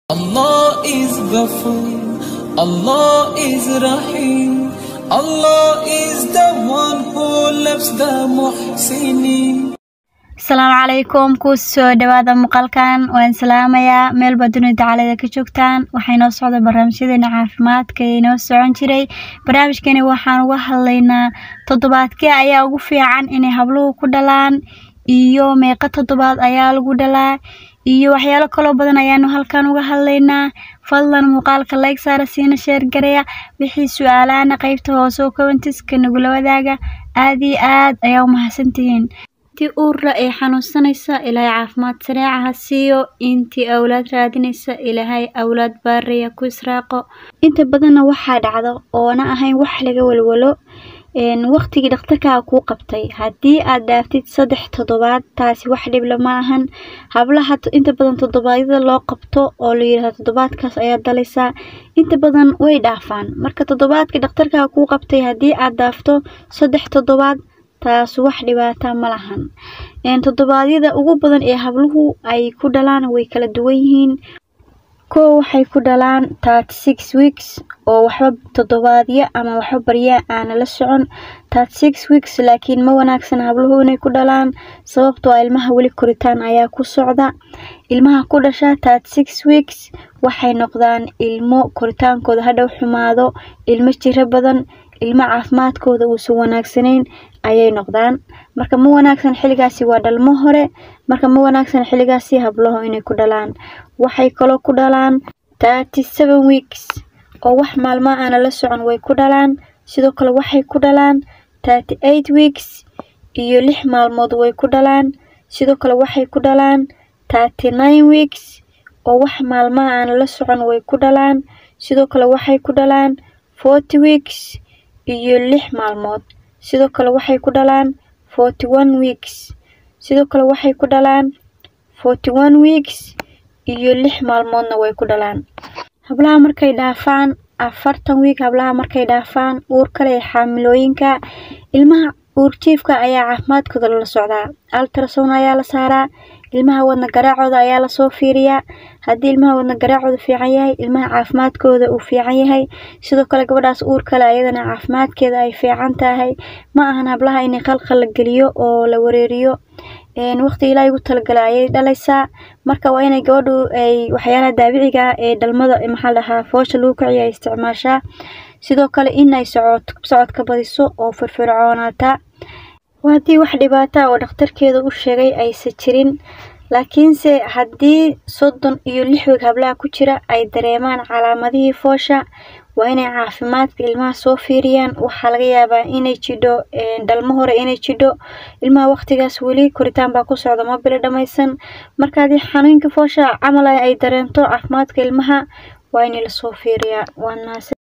Allah is Ghafoor, Allah is Rahim, Allah is the one who loves the muhsinin. asalaamu calaykum ku soo dhawaada muuqaalkan waan salaamayaa meelba dunida tacaalada ka joogtaan waxay noo socda barnaamijyadeena caafimaadka ee inoo socon jiray barnaamijkani waxaan uga hadlaynaa toddobaadkee ayaa ugu fiican inay habluhu ku dhalaan iyo meeqa toddobaad ayaa lagu dhalaa iyo waxyaalo kaloo badan ayaanu halkan uga hadlaynaa fadlan muuqaalka like saara siina sheer gareya wixii su-aalaana qeybta hoose oo commentiska nagula wadaaga aad iyo aad ayaa u mahadsantihiin intii uurra ee xanuunsanaysa ilaahay caafimaad sareeca ha siiyo intii awlaad raadinaysa ilaahay awlaad baariya ku israaqo inta badanna waxaa dhacda oona ahayn wax laga walwalo waqtigii dhakhtarkaaga kuu qabtay haddii aad dhaaftid saddex toddobaad taasi wax dhibla ma ahan hablaha inta badan toddobaadyada loo qabto oo la yidhahdo toddobaadkaas ayaad dalaysaa inta badan way dhaafaan marka toddobaadkii dhakhtarkaaga kuu qabtay haddii aad dhaafto saddex toddobaad taas wax dhibaata ma lahan toddobaadyada ugu badan ee habluhu ay ku dhalaan way kala duwan yihiin kow waxay ku dhalaan thirty six weeks oo waxba toddobaadyo ama waxba baryaa aana la socon thirty six weeks laakiin ma wanaagsan habluhu inay ku dhalaan sababtoo ah ilmaha weli koritaan ayaa ku socda ilmaha ku dhasha thirty six weeks waxay noqdaan ilmo koritaankooda hadhow xumaado ilmo jiro badan ilmo caafimaadkooda uusan wanaagsanayn ayay noqdaan marka ma wanaagsan xilligaasi waa dhalmo hore marka ma wanaagsan xilligaasi hablaho inay ku dhalaan waxay kaloo ku dhalaan thirty seven weeks oo wax maalmaha aana la socon way ku dhalaan sidoo kale waxay ku dhalaan thirty eight weeks iyo lix maalmood way ku dhalaan sidoo kale waxay ku dhalaan thirty nine weeks oo wax maalmaha aana la socon way ku dhalaan sidoo kale waxay ku dhalaan forty weeks iyo lix maalmood sidoo kale waxay ku dhalaan forty one weeks sidoo kale waxay ku dhalaan forty one weeks iyo lix maalmoodna way ku dhalaan hablaha markay dhaafaan afartan wiig hablaha markay dhaafaan uur kale ee xaamilooyinka ilmaha uurjiifka ayaa caafimaadkooda lala socdaa altrasound ayaa la saaraa ilmaha wadna garaacooda ayaa lasoo fiiriyaa haddii ilmaha wadna garaacooda fiican yahay ilmaha caafimaadkooda uu fiican yahay sidoo kale gabadhaas uur kale ayadana caafimaadkeeda ay fiican tahay ma ahan hablaha inay qalqal la geliyo oo la wareeriyo waqti ilaahay ugu talagala ayay dhalaysaa marka waa inay gabadhu ay waxyaalaha daabiciga ah ee dhalmada maxaa dhahaa foosha lagu kiciyo ay isticmaashaa sidoo kale in ay socod socodka badiso oo firfircoonaataa waa haddii wax dhibaata oo dhakhtarkeeda u sheegay aysan jirin laakiinse haddii soddon iyo lix weeg hablaha ku jira ay dareemaan calaamadihii foosha waa inay caafimaadka ilmaha soo fiiriyaan waxaa laga yaabaa inay jidho dhalmo hore inay jidho ilmaha waqtigaas weli koritaan baa ku socda ma bilo dhammaysan marka haddii xanuunka foosha camal ay dareento caafimaadka ilmaha waa in lasoo fiiriyaa waa